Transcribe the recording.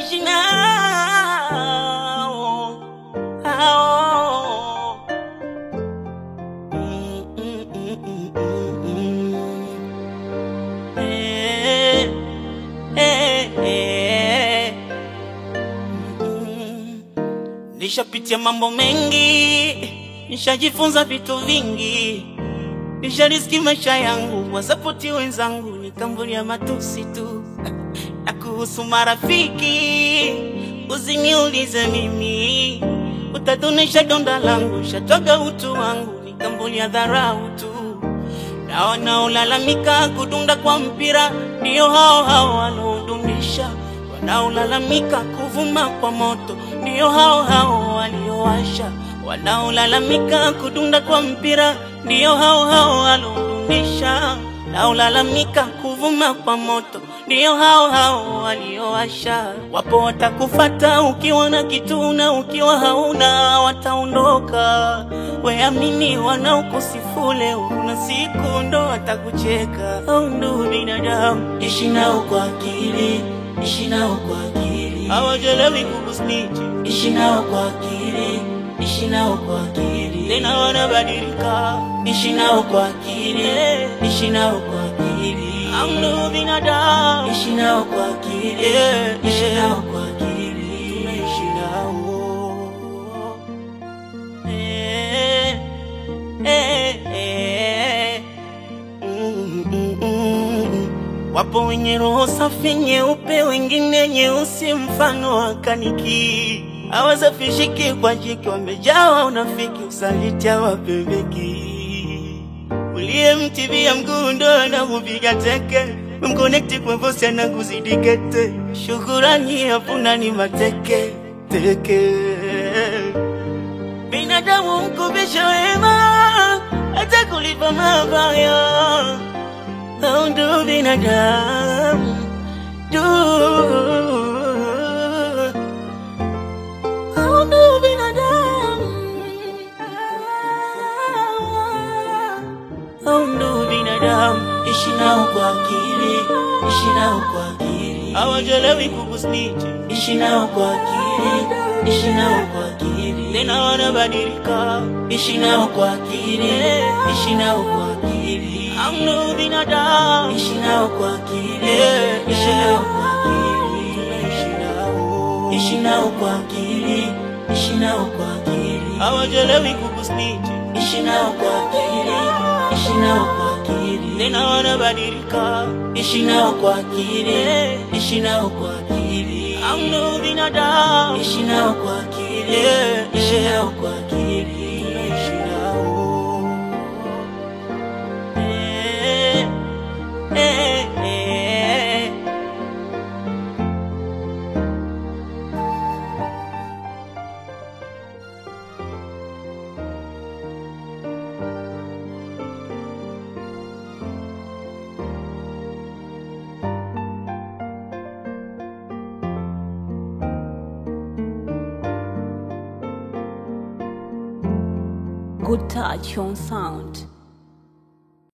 ishi nao hao. Mm, mm, mm, mm, mm, mm. Eh, eh, eh. Mm. Nishapitia mambo mengi, nishajifunza vitu vingi, nishariski maisha yangu, wasapoti wenzangu nikambulia matusi tu. Na kuhusu marafiki, usiniulize mimi, utatunisha donda langu, shatwaga utu wangu, nikambulia dharau tu na wanaolalamika kudunda kwa mpira ndio hao hao wanaodumisha, wanaolalamika kuvuma kwa moto ndio hao hao waliowasha, wanaolalamika kudunda kwa mpira ndio hao hao wanaodumisha, wanaolalamika kuvuma kwa moto ndio hao hao waliowasha. Wapo watakufata ukiwa na kitu na ukiwa hauna wataondoka. Weamini wanaokusifu leo, kuna siku ndo watakucheka. Au ndo binadamu, ishi nao kwa akili, ishi nao kwa akili, hawajelewi kukusniti. Ishi nao kwa akili, ishi nao kwa akili, tena wanabadilika. Ishi nao kwa akili, ishi nao kwa akili, au ndo binadamu, ishi nao kwa akili, ishi nao kwa akili, tunaishi nao Eh, eh, eh. Mm, mm, mm. Wapo wenye roho safi nyeupe, wengine nyeusi, mfano wa kaniki, hawasafishiki kwa jiki, wamejawa unafiki, usaliti hawapembeki. Uliyemtibia mguu ndo anakupiga teke, mkonekti kwa vosi anakuzidi kete, shukurani hapuna ni mateke teke binadamu mkubisha wema hata kulipa mabaya au ndo binadamu du au ndo binadamu au ndo binadamu ishi nao kwa akili ishi nao kwa akili hawajelewi kukusniti ishi nao kwa akili ishi nao kwa akili tena wanabadilika ishi nao kwa akili ishi nao kwa akili amno binadamu ishi nao kwa akili ishi nao kwa akili tunaishi nao ishi nao kwa akili ishi nao kwa akili hawajelewi kukusniti ishi nao kwa akili ishi nao kwa akili tena wanabadilika ishi nao kwa akili ishi nao kwa akili amno binadamu ishi nao kwa akili ishi nao kwa akili tunaishi nao eh, eh, eh. Good touch on sound.